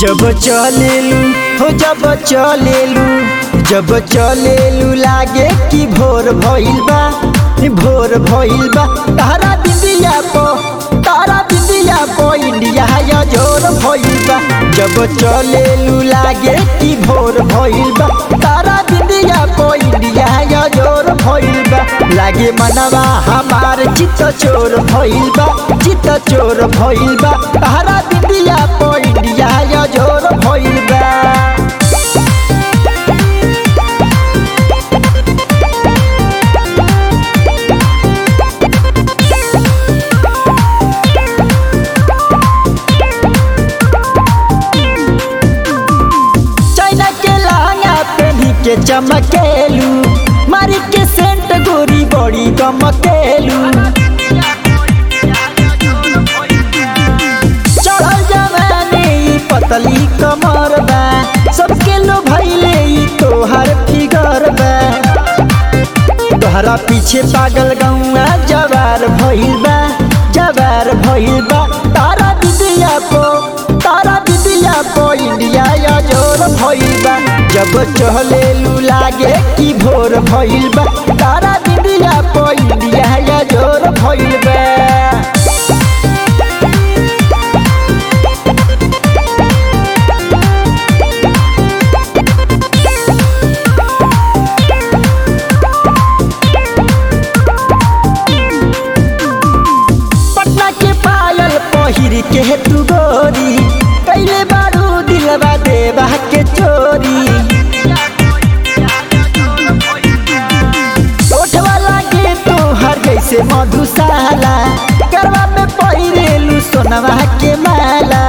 जब चलेलू हो जब चलेलू जब चलेलू लागे कि भोर भइल बा भोर भइल बा तारा बिंदिया पो तारा बिंदिया पो इंडिया या जोर भइल बा जब चलेलू लागे कि भोर भइल बा तारा बिंदिया पो इंडिया या जोर भइल बा लागे मनवा हमार चित्त चोर भइल बा चित्त चोर भइल बा तारा बिंदिया पो इंडिया या जोर भइल बा चाइना के लहंगा पहनी के चमकेलू मारी के सेंट गोरी बड़ी गमकेलू चढ़ल जवानी ई पतली कमर बा सबके लो भैले ई तोहर फिगर बा तोहरा पीछे पागल गौआ जवार भइल बा जवार भइल बा तारा दिदिया पो तारा दिदिया पो इंडिया या जोर भइल बा जब चहलेलू लागे कि भोर भइल बा तारा दिदिया पो इंडिया या जोर भइल बा पटना के पायल पहिर के तू गोरी कैले बारू दिलवा देवा के चोरी ओठवा लागे तो हर जैसे मधुशाला करवा में पहिरेलू सोनवा के माला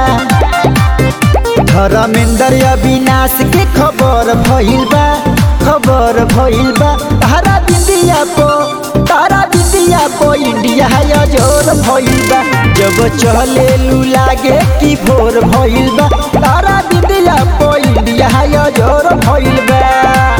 धर्मेंद्र अविनाश के खबर भइल बा खबर भइल बा तारा बिंदिया पो तारा बिंदिया पो इंडिया या जोर भइल बा जब चलेलू लागे कि भोर भइल बा तारा बिंदिया पो इंडिया या जोर भइल बा